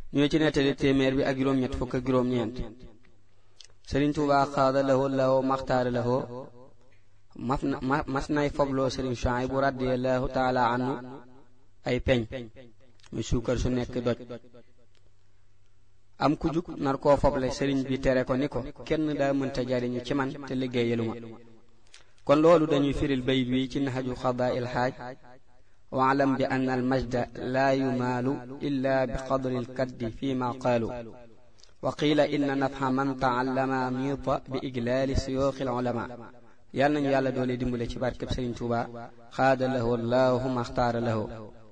ñoo ci nettali téeméer bi ak juróom-ñett fukk ak juróom-ñeent sëriñ Tuubaa xaada lahoo lahoo maxtaara lahoo mas na mas nay fobloo sëriñ Suhaybu radiyallahu taala anhu ay peñ muy suukar su nekk doj am ku jug nar koo foble sëriñ bi tere ko ni ko kenn daa mënta jariñu ci man te liggéeyalu ma kon loolu dañuy firil bayit wi ci naxaju xadaa il xaaj waalam bi ann al majda laa yumaalu illa bi qadri lkaddi fi ma qaalu wa qiila inna nafxa man taallama miita bi iglaali siyooxi l ulama yàlla nañu yàlla doole dimbale ci barkeb sëriñ Tuuba xaada lahu allahu maxtaara lahu